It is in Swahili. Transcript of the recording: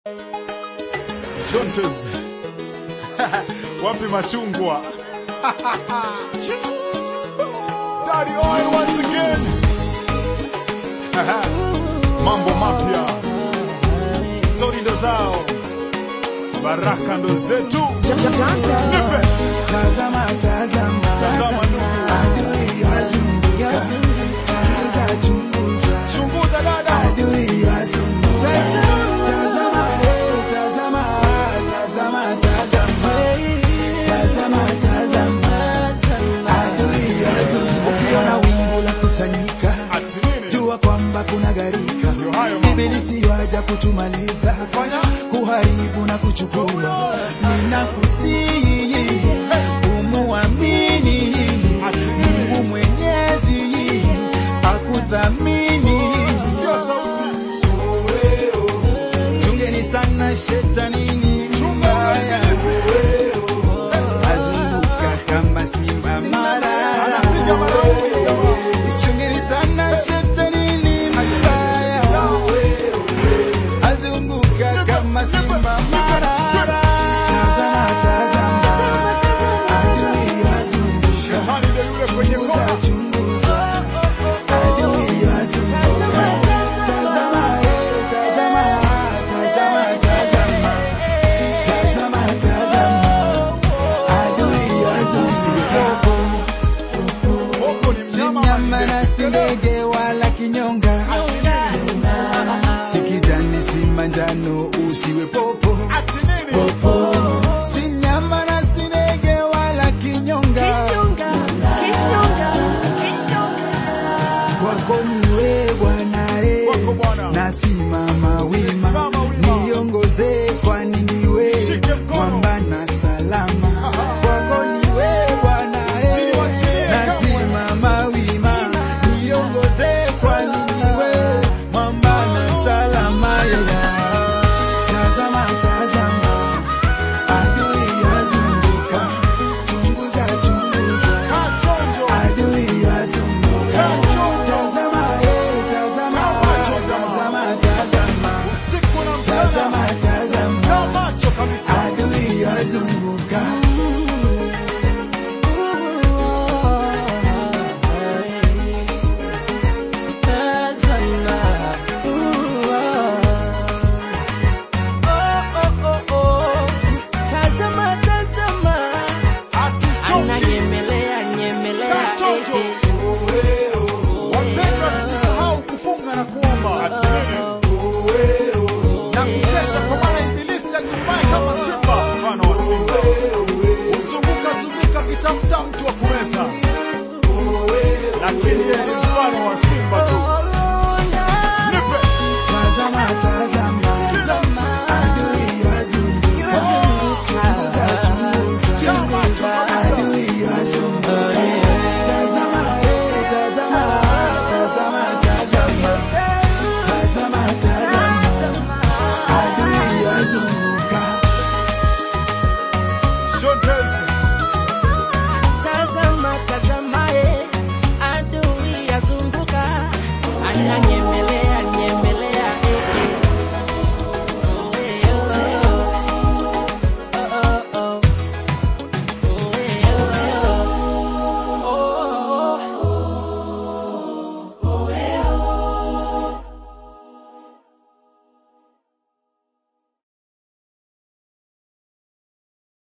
Shontes. Wapi machungwa? Daddy oil once again. Mambo mapya. Stori ndo zao. Baraka ndo zetu. Nipe. Tazama, tazama, Tazama ndugu. adui wazunguka, chunguza, chunguza, Chunguza dada. adui wazunguka. Tazama, eh, tazama, tazama, tazama, tazama, tazama, adui wazunguka. Ukiona wingu la kusanyika, Ati nini? jua kwamba kuna gharika. Ndio hayo mambo. Ibilisi waja kutumaliza, Fanya. kuharibu na kuchukua. Ninakusihi umuamini Ati nini? Mungu Mwenyezi akudhamini. Sikia sauti. Chungeni sana shetanini Chunga mbaya, ibilisi. azunguka kama simba marara. Anapiga maraundi jamaa. Chungeni sana shetanini mbaya, azunguka kama simba marara. Tazama, tazama, adui wazunguka Shetani ndio yule kwenye Chunguza, kona. chunguza, adui wazunguka. Tazama, eh, tazama, tazama, tazama. Tazama, tazama, adui wazunguka. Popo ni Si mnyama mnyama wa na si ndege wala kinyonga, si kijani si manjano, usiwe popo. Ati nini? Si mnyama na si ndege wala kinyonga, kwako ni wewe Bwana eh. Wako Bwana. nasimama wima, Nimesimama wima. niongoze kwani ni wewe Shike mkono. mwamba na salama. Kwako ni wewe Bwana eh. Usiniwachilie nasimama wima, niongoze kwani ni wewe mwamba na salama. Yeah. Tazama, tazama, adui wazunguka, chunguza, chunguza Kaa chonjo. adui wazunguka. Kaa chonjo. Tazama, eh, tazama, Kaa macho, jamaa. tazama, tazama, Usiku na tazama, mchana. Kaa tazama, macho kabisa. adui wazunguka. Hatuchoki. Kaa chonjo. Wapendwa, tusisahau kufunga na kuomba. Ati nini? Na kukesha kwa maana ibilisi agurumaye kama simba, mfano wa simba. Huzunguka zunguka akitafuta mtu wa kumeza. Lakini yeye ni